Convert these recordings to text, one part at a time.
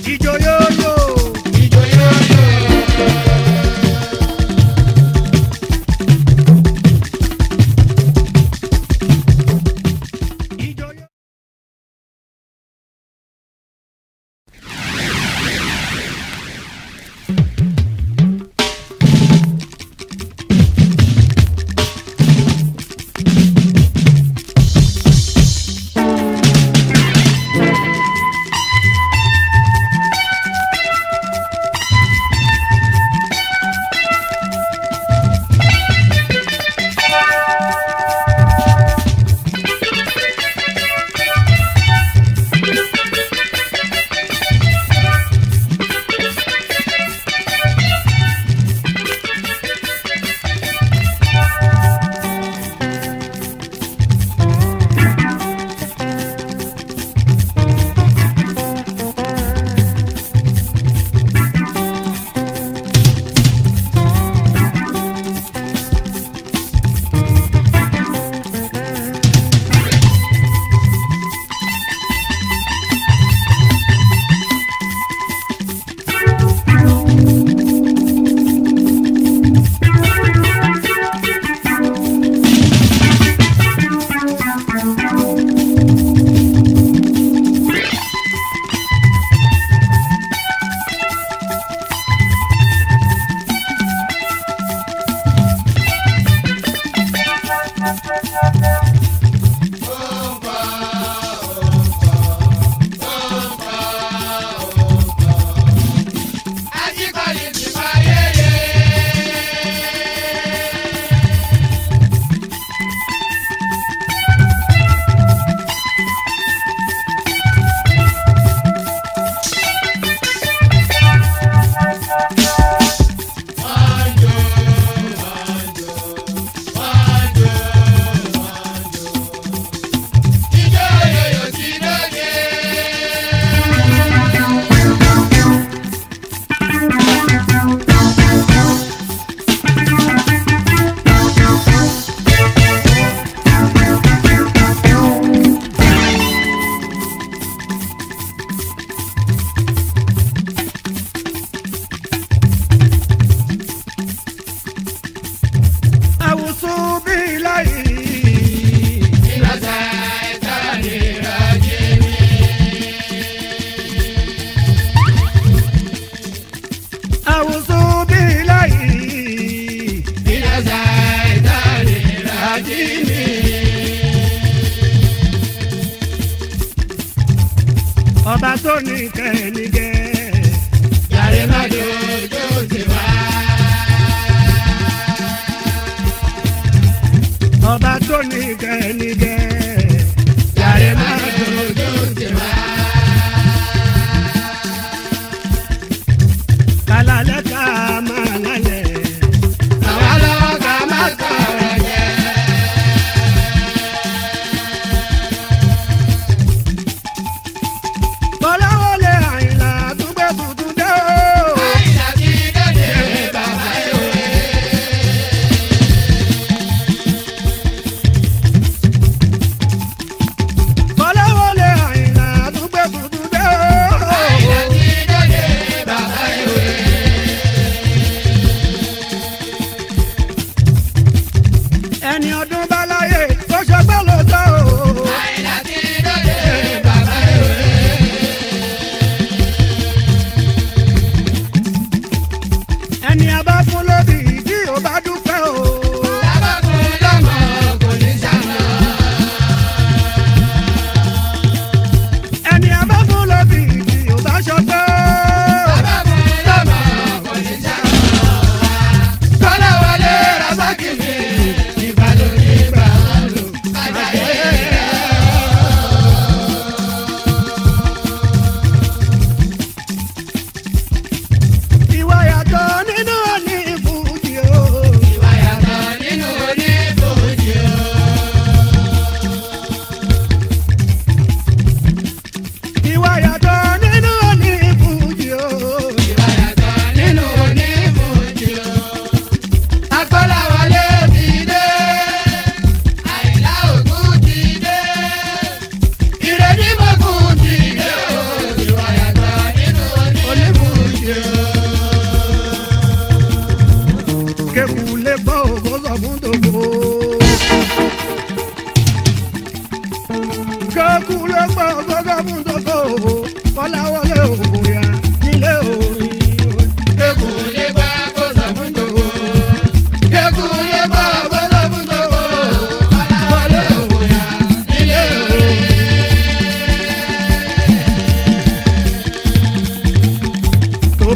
ìjọ yóò yó. ìjọ yóò yó. ìjọ yóò. Ajíkọ̀lì ti máa yéye. Wájú, wájú, wájú, wájú. Ijó yòyò ti dóde. àwùsù bí láyé. Ìlọsà ẹ̀ka nira jẹ́mi. àwùsù bí láyé. Ìlọsà ẹ̀ka nira jẹ́mi. ọba tó ní kẹ́nìkẹ́. Yàrá má dojú ti wá. ọba tó ní kẹ́nìkẹ́. Yàrá má dojú ti wá. kàlálẹ́ ká máa lálẹ́. Àwa lọ́wọ́ ká má sọ̀rọ̀ jẹ́. bọ́láwọlé àyìnlá dúgbò tuntun dé o. Àyìnlá ti dóde bàbá ìwé.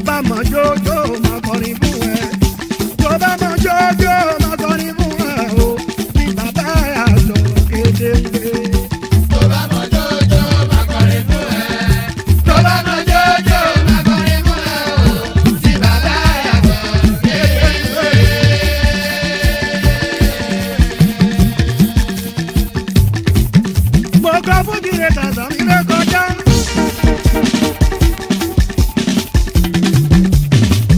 bá mọ jójó máa kọrin fún ẹ tó bá mọ jójó máa kọrin fún ẹ o bí bàbá yà sọ kédéńgbé. tó bá mọ jójó máa kọrin fún ẹ. tó bá mọ jójó máa kọrin fún ẹ o. tí bàbá yàtọ̀ kékeré. mo kọ fún jìnnà tàṣà mi lé kọjá.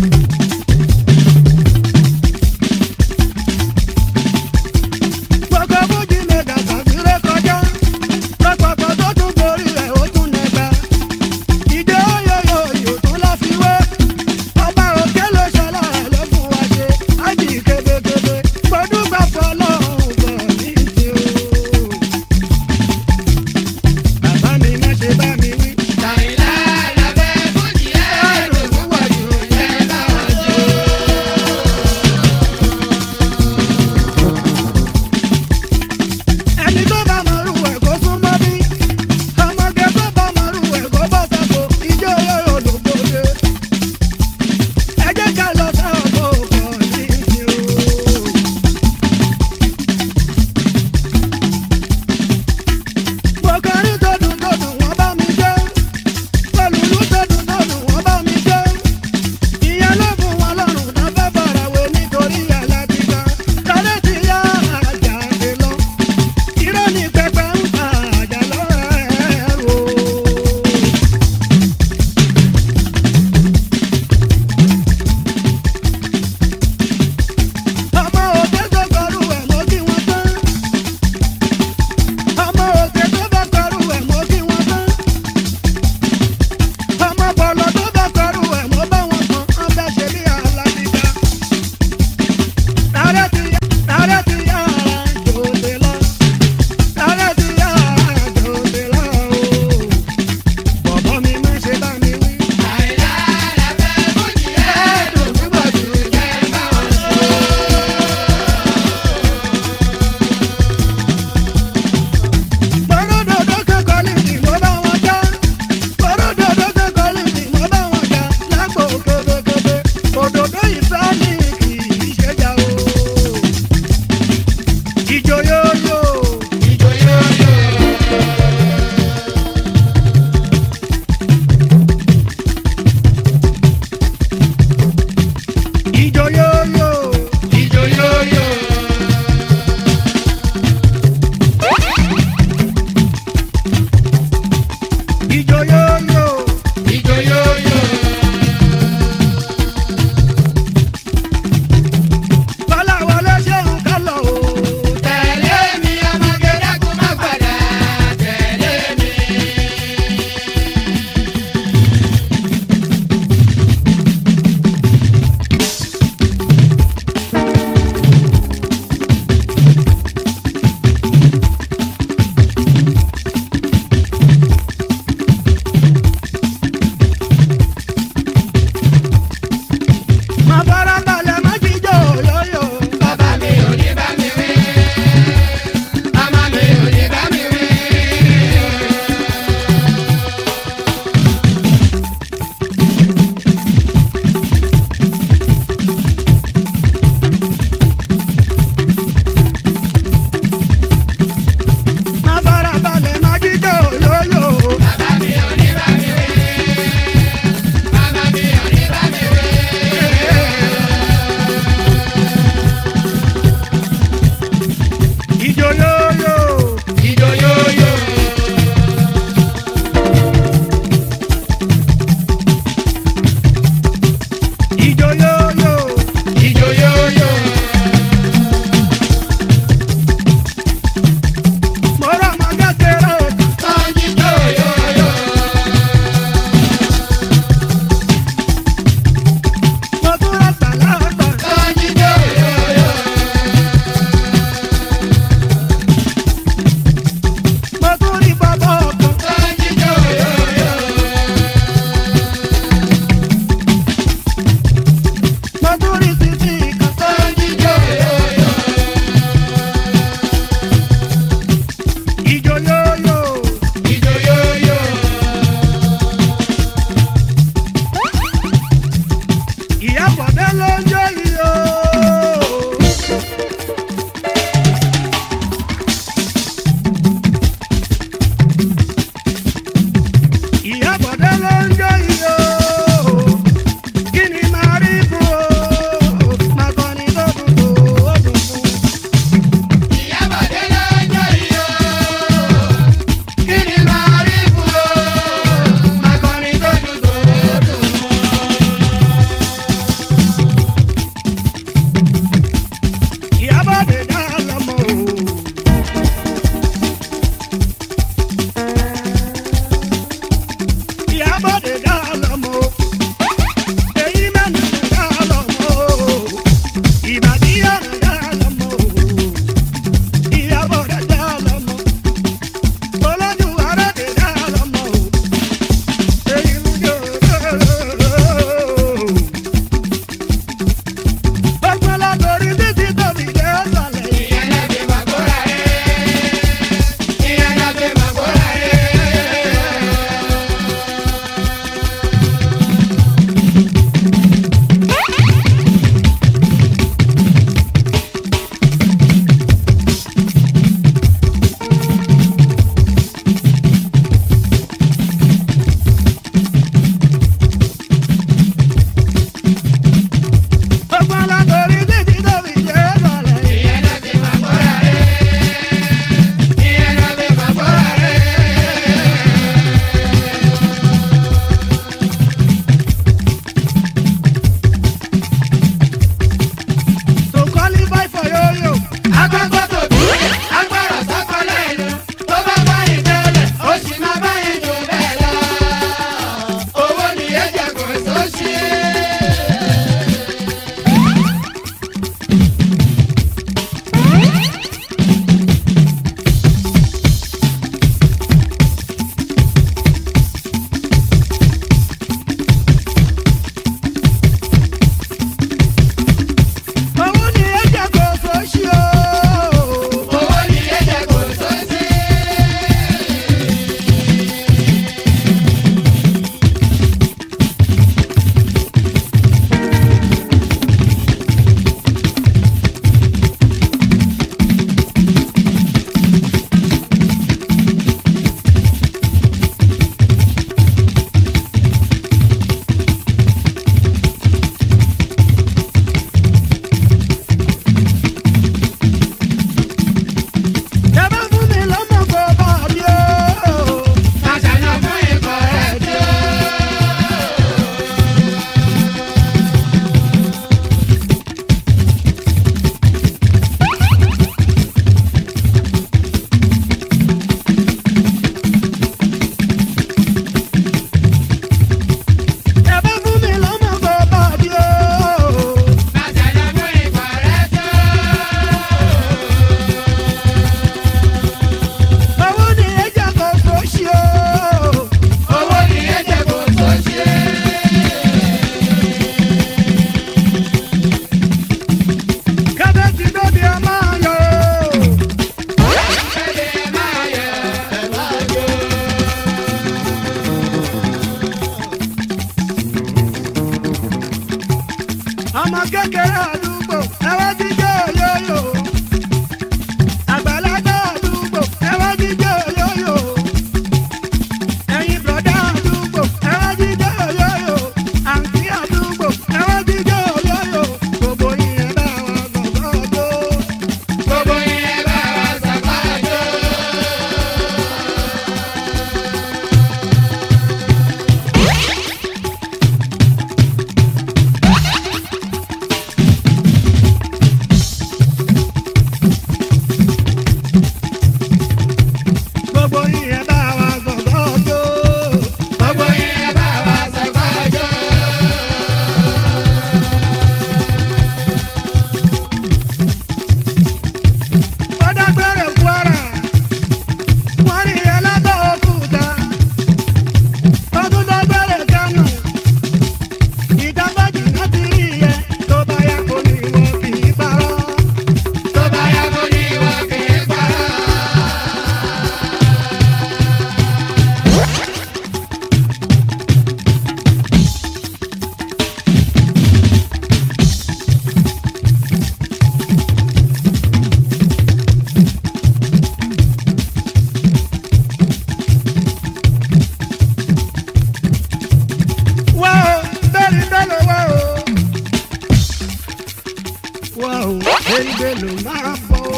ìyábọ̀dé dá lọ́mọ o. èyí mẹ́nu dá lọ́mọ o. ìbàdí ọ̀nà dá lọ́mọ o. ìyábọ̀dé dá lọ́mọ. olójú aráde dá lọ́mọ o. èyí ń jò gbogbo látorí títí tóbi dé ọ̀sàlẹ̀ yìí. ìyẹn náà fi máa gbóra rẹ̀. ìyẹn náà fi máa gbóra rẹ̀. gbogbo látorí títí tóbi dé ọ̀sàlẹ̀ yìí. ìyẹn náà fi máa gbóra rẹ̀. ìyẹn náà fi máa gbóra rẹ̀. to qualify for yo-yo. Agbágbọ́ tòbí, agbára sápá lẹ́nu, tó bá bá ìdẹ́lẹ̀, ó sì máa bá ìjù bẹ́ẹ̀ lọ. Owó ni ẹ̀jẹ̀ kò sóṣì. Owó ni ẹ̀jẹ̀ kò sóṣì o. Owó ni ẹ̀jẹ̀ kò sóṣì. Ẹ bá fún mi lọ́mọ kó bá rí o. Màṣàyàn fún ikọ̀ rẹ̀ tó. Ẹ bá fún mi lọ́mọ kó bá rí o. Màṣàyàn fún ikọ̀ rẹ̀ tó. Owó ni ẹ̀jẹ̀ kò sóṣì o. Owó ni ẹ̀jẹ̀ kò sóṣì. Kábẹ́ẹ̀tì lóde ẹ máa yọ o. Ẹ̀jẹ̀ máa yẹ ẹ̀wá jò. ọmọ kékeré àdúgbò ẹ wá jíjẹ yóyò àgbàlagbà àdúgbò ẹ wá jíjẹ yóyò ẹ̀yin bùrọ̀dá àdúgbò ẹ wá jíjẹ yóyò àǹtí àdúgbò ẹ wá jíjẹ yóyò gbogbo yìnyín bá wa gbọ̀ngàn ọdún. Gbogbo yẹn bá wa ṣàpàjọ́. gbogbo yìnyín bá wa gbọ̀ngàn ọdún. Gbogbo yẹn bá wa ṣàpàjọ́. Ọ̀dàgbẹ̀rẹ̀ Kwara, wọ́n rí ẹlẹ́gbẹ̀ òkúta. Ọdún dọ́gbẹ̀rẹ̀ Kánò, ìdágbàjì náà ti rí ẹ tó bá yá kó ní wọ́n kì í parọ́. Tó bá yá kó ní wọn kì í parọ́. Wá o, bẹ́ẹ̀ni bẹ́ẹ̀lò wá o. Wá o, bẹ́ẹ̀ni bẹ́ẹ̀lò máa bọ̀ o.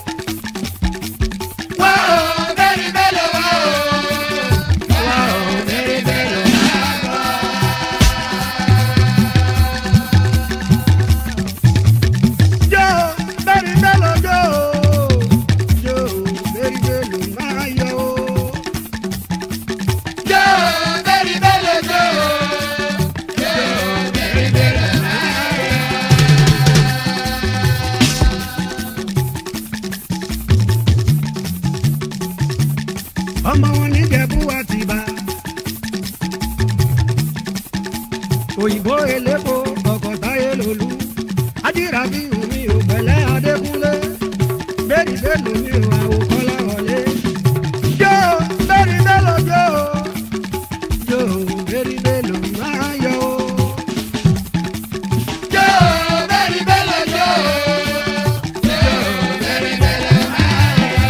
Wá o, bẹ́ẹ̀ni bẹ́ẹ̀lò wá o. Wá o, bẹ́ẹ̀ni bẹ́ẹ̀lò máa bọ̀. Jó, bẹ́ẹ̀ni bẹ́ẹ̀lò jó o. Jó, bẹ́ẹ̀ni bẹ́ẹ̀lò máa yọ o. Jó, bẹ́ẹ̀ni bẹ́ẹ̀lò òyìnbó elépo ọkọ̀ táyé lòlú ajírabi omi ò pẹ̀lẹ́ adékúnlé bẹ́ẹ̀ni bẹ́ẹ̀ni omi ò àwòkọ́lá wọlé. jó bẹ́ẹ̀ni bẹ́ẹ̀lọ jó jó bẹ́ẹ̀ni bẹ́ẹ̀lọ máa yọ o. Jó bẹ́ẹ̀ni bẹ́lẹ̀ jó. Jó bẹ́ẹ̀ni bẹ́lẹ̀ máa yọ.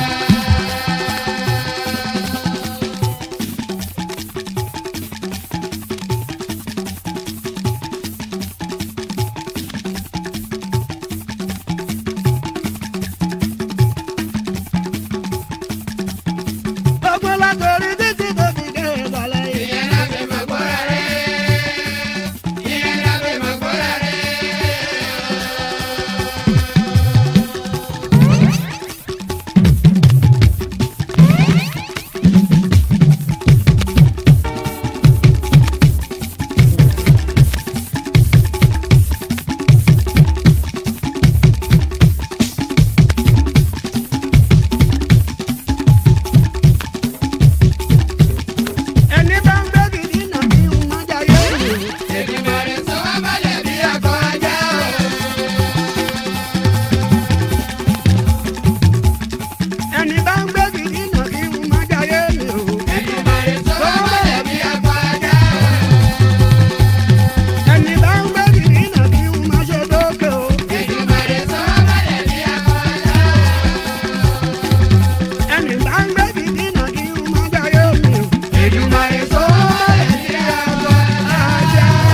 ọgbọ́n látọrí títí tó fi dé ìbàlẹ̀ yìí. Ìyẹn la fi mọ̀ gbọ́ra rẹ̀. Ìyẹn la fi mọ̀ gbọ́ra rẹ̀. ẹni bá ń gbé gidi náà bí ń má jayé rè. Èdùmàrè sọ wá balẹ̀ bí akọ ajá o. ẹni bá ń gbé gidi náà bí ń má jayé rè o. Èdùmàrè sọ wá balẹ̀ bí akọ ajá o. ẹni bá ń gbé gidi náà bí ń má ṣe dókè o. Èdùmàrè sọ wá balẹ̀ bí akọ ajá o. ẹni bá ń gbé gidi náà bí ń má jayé rè o. Èdùmàrè sọ wá balẹ̀ bí akọ ajá o.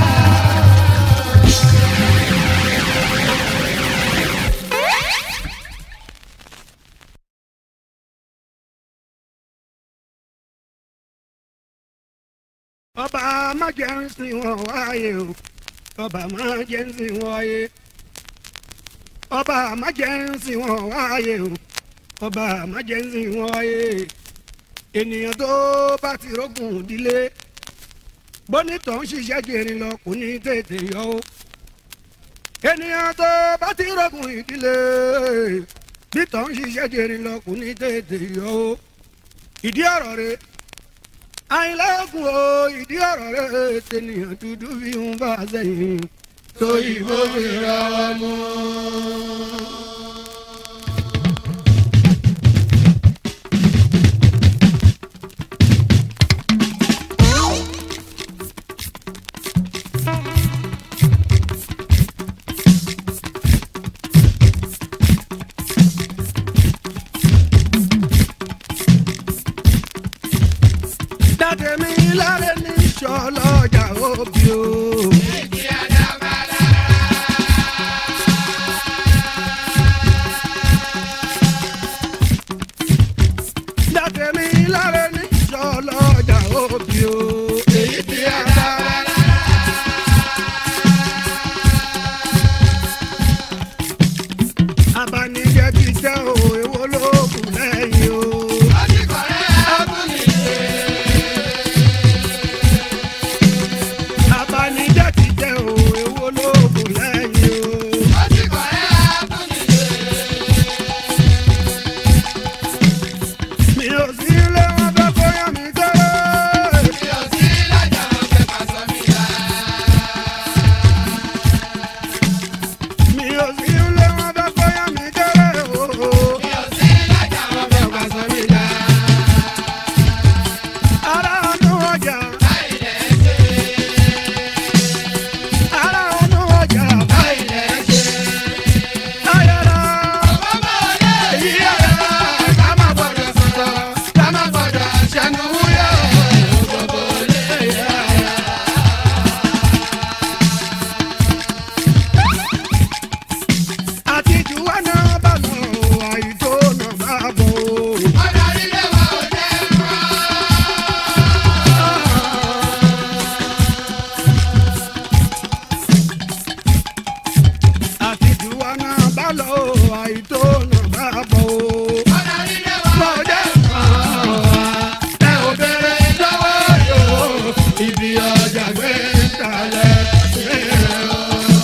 ọba májẹ̀nsìn wọn wáyé o ọba májẹ̀nsìn wọn wáyé ọba májẹ̀nsìn wọn wáyé o ọba májẹ̀nsìn wọn wáyé ènìyàn tó bá ti rógùn ìdílé bónítọ̀ ń ṣiṣẹ́ jẹrin lọ kò ní tètè yọ o ènìyàn tó bá ti rógùn ìdílé bítọ̀ ń ṣiṣẹ́ jẹrin lọ kò ní tètè yọ o ìdí ọ̀rọ̀ rẹ̀ àìlẹ́kùn o ìdí ọ̀rọ̀ rẹ̀ tènìyàn dúdú fi ń bá a sẹ́yìn tó ìbò fi rọwọ́ mú. dáde mi láre ní sọlọ́jà òbí o. Ìdí àdàbàdà. dáde mi láre ní sọlọ́jà òbí o. èyí tí a bá abanijẹ́ ti tẹ́ o èwo ló kù lẹ́yìn o. Ọtíkọ̀rẹ́ abúlé. abanijẹ́ ti tẹ́ o èwo ló kù lẹ́yìn o. Ọtíkọ̀rẹ́ abúlé. mi ò sí ilé wọn fẹ́ kó yán mi kéré. Mi ò sí lájà wọn fẹ́ pàṣọ mi dá. mi ò sí ilé wọn fẹ́ kó yán mi kéré o. Mi ò sí lájà wọn fẹ́ pàṣọ mi dá. ara ọdún ọjà Báyìí lẹ̀ ṣe. ara ọdún ọjà Báyìí lẹ̀ ṣe. ayọ̀rọ̀ Ọmọ ọdẹ yìí ayọ̀rọ̀. Ká má gbọ́dọ̀ sọ̀rọ̀. Ká má gbọ́dọ̀ ṣẹnu wúyọ̀. Gbogbo lè yára. àti jùwọ́ náà bá lọ àìtó náà bá bọ̀ o. Ọ̀dọ̀ ilé wa ò jẹ́ rán. àti jùwọ́ náà bá lọ àìtó náà bá bọ̀ o. Ọ̀dọ̀ ilé wa ò Bọ̀dé ẹ ò bèrè lọ́wọ́ yòó. Ibi ọjà gbé kalẹ̀ ṣe o.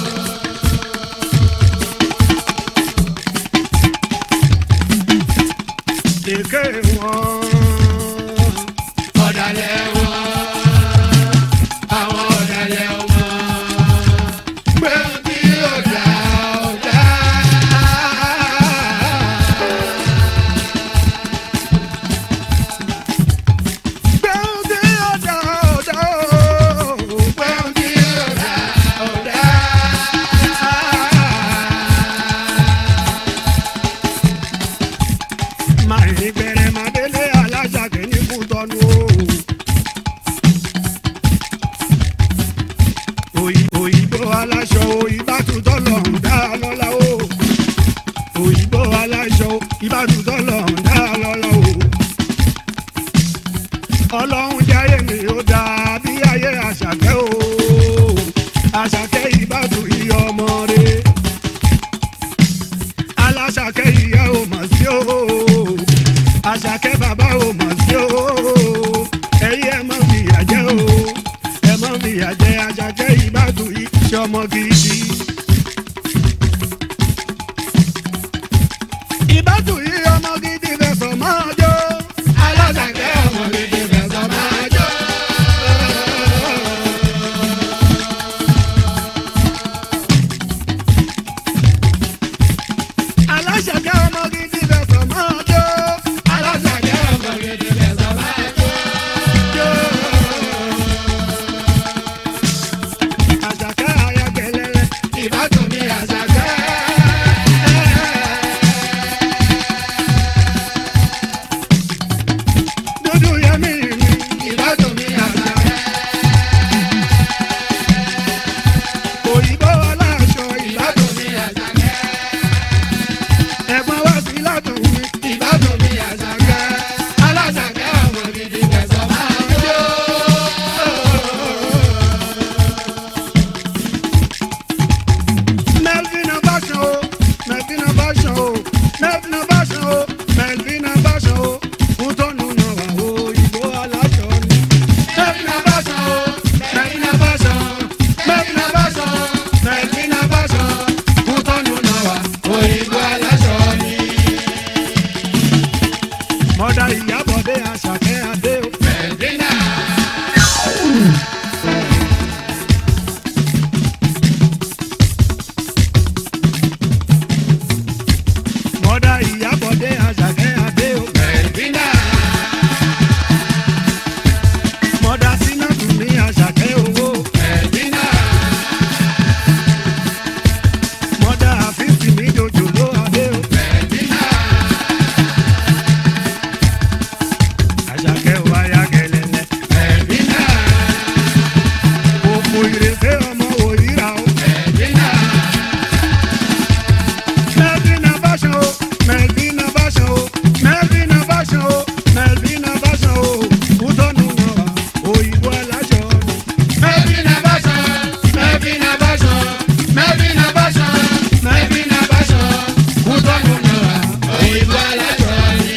èké wọn. ọ̀dàlẹ̀ wọn àwọn ọ̀dàlẹ̀ aláṣọ ìbátú tọ́lọ̀ ń dá lọ́la o òyìnbó aláṣọ ìbátú tọ́lọ̀ ń dá lọ́la o ọlọ́run jáyé mi ó dá bí ayé àṣàkẹ́ o àṣàkẹ́ ìbátú iye ọmọ rẹ̀ aláṣàkẹ́ ìyá ò mọ̀ sí o àṣàkẹ́ bàbá ò mọ̀ sí o ẹ̀yin ẹ̀ mọ̀ fìyà jẹ́ o ẹ̀ mọ̀ fìyà jẹ́ àṣàkẹ́ ìbátú iṣẹ́ ọmọ gidi. ìbátú iye ọmọ gidi fẹsọ̀ máa jó. Aláṣàkẹ́ ọmọ gidi fẹ̀sọ̀ máa jó. aláṣàkẹ́ ọmọ gidi fẹsọ̀ máa jó. Aláṣàkẹ́ ọmọ gidi fẹ̀sọ̀ máa jó. àṣàkẹ́ ayagẹlẹlẹ. Ìbátú mi Àṣàkẹ́. dúdú yẹmí mi. Ìbátú mi Àṣàkẹ́. òyìnbó aláṣọ ìbá Ìbátú mi Àṣàkẹ́. ẹ̀gbọ́n wá sí látọ̀ mi. Ìbátú mi Àṣàkẹ́. Aláṣàkẹ́ ọmọ gidi fẹ̀sọ̀ máa jó. Melvin Abashan o, Melvin Abashan o, Melvin Abashan o, Melvin Abashan o, fún tọ́nu náà wà o, òyìnbó aláṣọ ni. Melvin Abashan o, Melvin Abashan, Melvin Abashan, Melvin Abashan, fún tọ́nu náà wà. Òyìnbó aláṣọ ni. Mọ̀dà ìyábọ̀dé àṣàkẹ́ adé o. Mẹ̀dínà. Mọ̀dà ìyábọ̀dé àṣàkẹ́ adé o. Mẹ̀dínà. Mọ̀dà sínátù ní àṣàkẹ́ owó. Mẹ̀dínà. Mọ̀dà àfíìsì ní jòjòló adé o. Mẹ̀dínà. Àṣàkẹ́ wáyà gẹ̀lẹ́lẹ́. Mẹ̀dínà. Òkú ìrèké ọmọ òyìnbá o. Mẹ̀dínà. Melvin Abashan o, Melvin Abashan o, Melvin Abashan o, Melvin Abashan o, Kútọ́nù náà wà, òyìnbó aláṣọ ni. Mẹ̀dínà Báṣán. Mẹ̀dínà Báṣán. Mẹ̀dínà Báṣán. Mẹ̀dínà Báṣán. Kútọ́nù náà òyìnbó aláṣọ ni.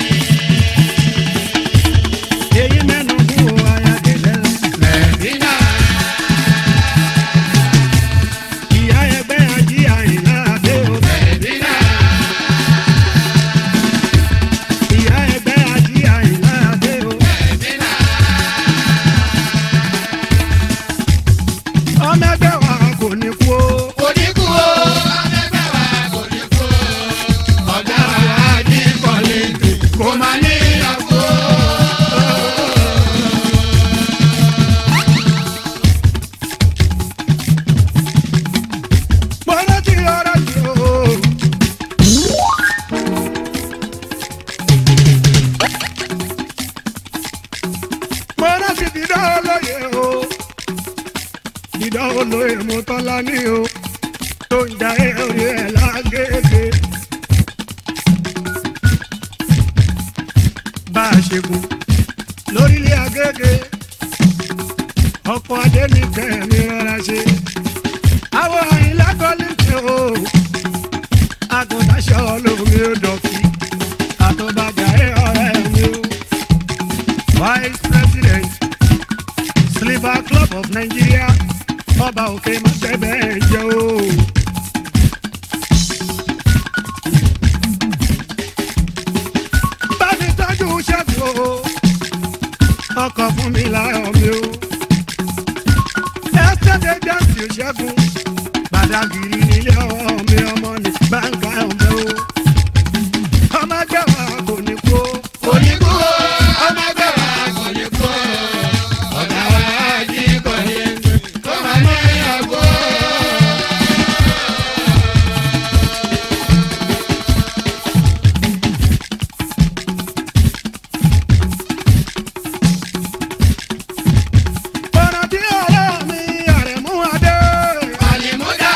Èyí mẹ́nu fún o ayagẹ̀lẹ́ lọ. Mẹ̀dínà. Ìyá ẹgbẹ́ ají àyìnlá adé o. Mẹ̀dínà. Ìyá ẹgbẹ́ ají àyìnlá adé o. Mẹ̀dínà. Ọmọ ẹgbẹ́ wa kò ní kú o. Kò ní kú o. Akẹgbẹ́ wa kò ní kú o. Ọ̀gá wa jí kọ́lẹ́tì. Kò máa ní ìyàwó. Mo rántí ọ̀rọ̀ yìí o. Mo rántí dídá olóye o. Dídá olóye mo tọ́lá ní o. Tó ń da oyè ẹ̀ lágége. Bá a ṣe kú lórílẹ̀ agége. Ọkọ̀ adé ní kẹ́mi rọra ṣe àwọn àyìnlá kọ́lé ṣe o àgùntàṣọ lómi ò dọ̀kí àtọ́bàjà ẹ̀ ọ̀rẹ́ mi o. vice president sliver club of nigeria ọba òkè mọ́tẹ́bẹ̀ jẹ́ o. bámi tọ́jú ṣẹ́gun o ọkọ̀ fún mi láyọ̀ mi o ẹsẹ̀ jẹ́sì ṣẹ́gun gbàdàgìrì nílé ọwọ́ mi ọmọ ní gbàǹgbà ọ̀bẹ o. ọmọ ẹgbẹ́ wa kò ní kú o. Kò ní kú o. Ọmọ ẹgbẹ́ wa kò ní kú o. Ọ̀gá wa jí kọ́lẹ́tì. Kò máa ní ìyàwó. ọ̀nà tí ọ̀rẹ́ mi àrẹ̀mú adé. Àlìmúdà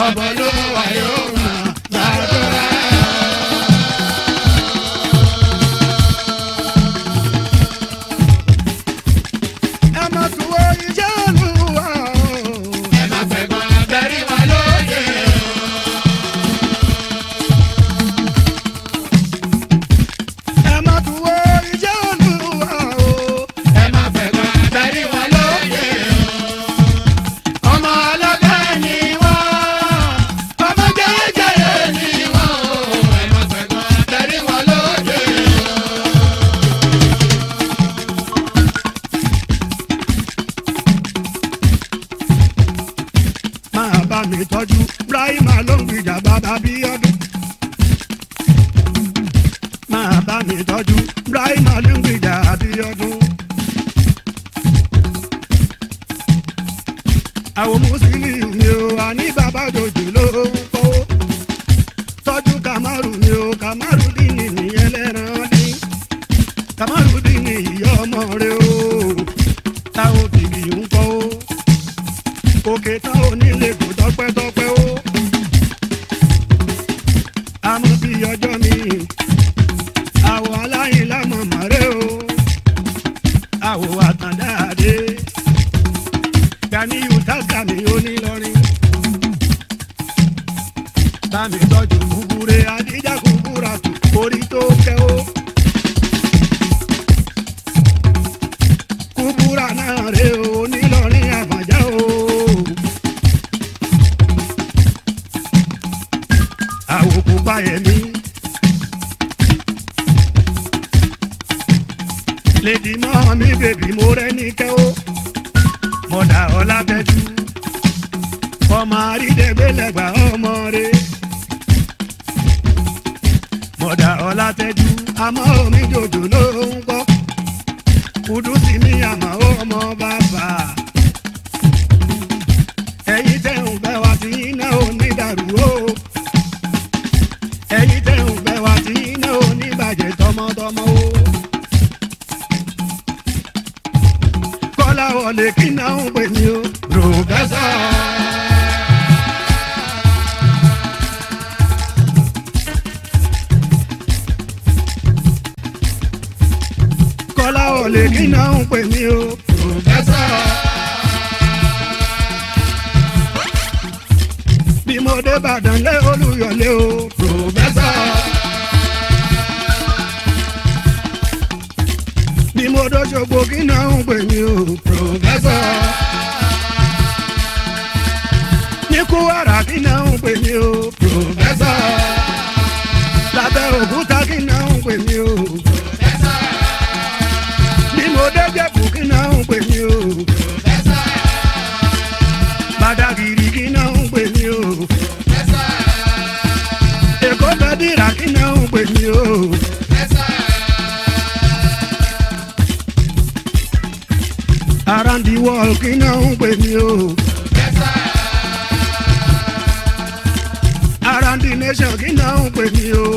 ọ̀bọ̀ ló wà yóò máa gbàdúrà. ẹ má tún wo iṣẹ́ olúwa o. ẹ má fẹ̀gbọ́n abẹ́rí wọn lóde o. ẹ má tún wo iṣẹ́ olúwa o. ẹ má fẹ̀gbọ́n abẹ́rí wọn lóde o. ọmọ ọlọ́gbẹ́ ni wọ́n ọmọ jẹ́jẹ́rẹ́ ni wọ́n o. ẹ má fẹ̀gbọ́n abẹ́rí wọn lóde o. máa bá mi tọ́jú Ibrahima ló ń gbìjà bàbá bí ọdún. máa bá mi tọ́jú Ibrahima ló ń gbìjà bí ọdún. àwọn mùsùlùmí mi ò wá ní bàbá jòjò ló ń kọ́. tọ́jú Kamaru mi ò Kamaru dín ní nìyẹn lẹ́ran dín. Kamaru dín ní ìyá ọmọ rẹ o. táwọn bìbì ń kọ́ o òkè tán ò nílé kò tọpẹ́tọpẹ́ o. àmọ́ bí ọjọ́ mi àwọ̀ aláyìn lámọ̀ mọ́rẹ́ o. àwọ̀ àtàndáàdé Ganiyu tásàmì onílọrin. bámi tọ́jú kúkúrẹ́ adíjà kúkúrà tó orí tó kẹ́ o. kúkúrà náà rè o onílọrin àfàjá o. àwòkù báyẹ̀mí. lèdì mọ́ mi bèbí mo rẹ́ ní kẹ́ o. mọ̀dà ọlábẹ́jú. ọmọ àrídẹ́gbẹ́lẹ́gbà ọmọ rẹ̀. mọ̀dà ọlátẹ́jú àmọ́ omi jòjò ló ń kọ́. kùdùsí mi àmọ́ ọmọ bàbá. ẹ̀yin tẹ̀ ń bẹ́ wa tí iná ò ní dàrú o ẹ̀yin tẹ̀ ń bẹ̀ wá tí iná ò ní bàjẹ́ tọmọtọmọ o. kọ́lá wọlé kí náà ń pè mí o. pòfẹ́sọ̀. kọ́lá wọlé kí náà ń pè mí o. pòfẹ́sọ̀. bí mo dé Ìbàdàn lé Olúyọ̀lé o. pòfẹ́sọ̀. bí mo dọ́ṣogbo kí náà ń pè mí o. pòfẹ́sọ̀. ní Kúwàrà kí náà ń pè mí o. pòfẹ́sọ̀. lábẹ́ Òkúta kí náà ń pè mí o. bí mo dé Jẹ̀bú kí náà ń pè mí o. Bàdàgìrì kí náà ń pè mí o. Èkó bẹ́dìrà kí náà ń pè mí o. Around the world kí náà ń pè mí o. Around the nation kí náà ń pè mí o.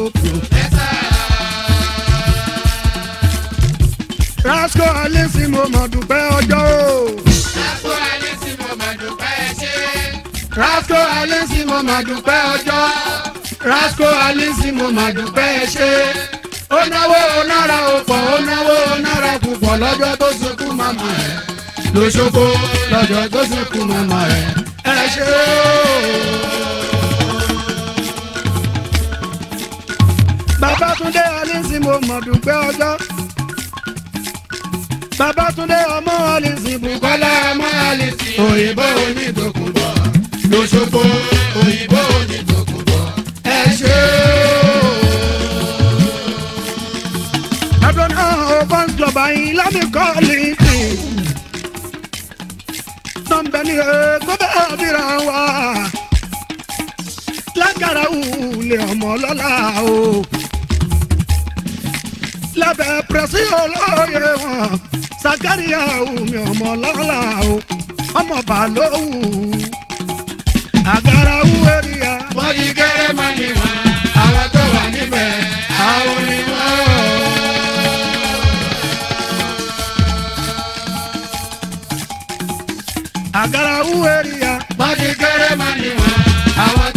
Rasco Alisi mo mọ̀ dúpẹ́ ọjọ́ o. Lásìkò alẹ́ tí mo máa dúpẹ́ ṣe. Rasco Alisi mo mọ̀ dúpẹ́ ọjọ́. Rasco Alisi mo mọ̀ dúpẹ́ ṣe. Ó náwó ó nára ó pọ̀ ó náwó ó nára púpọ̀ lọ́jọ́ tó sunkún màmá ẹ̀. Lóṣogbo lọ́jọ́ tó sunkún màmá ẹ̀. Ẹ ṣe o. Babátúndé Alisi mo mọ̀ dúpẹ́ ọjọ́. Babátúndé ọmọ Alisi Bùkọ́lá ọmọ Alisi. Òyìnbó onídòkúbọ̀ lóṣogbo òyìnbó onídòkúbọ̀. Ẹ ṣe o. Ẹ̀dùn náà ó bọ́n jọba yín lámìkọ́ lìtì. Nọ́mbẹ́ ni èkó bẹ́ẹ̀ bíra wá. Lágara wulẹ̀ ọmọ lọ́la o. Lábẹ́ pẹ̀sì olóye wọn. Sàkáríyà omi ọmọ lọ́la o. Ọmọ bàlóhù. Àgàrà wú èrìyà. Wọ́n yí kéré mọ́ ni wọ́n. Àwọn tó wà níbẹ̀, àwọn ni wọ́n. Àgàrà wú èrìyà. Wọ́n yí kéré mọ́ ni wọ́n. Àwọn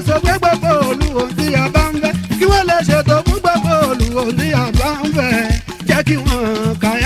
sọ pé gbogbo olùwò tí a bá ń fẹ́ kí wọ́n lè ṣètò fún gbogbo olùwò tí a bá ń fẹ́ jẹ́ kí wọ́n ka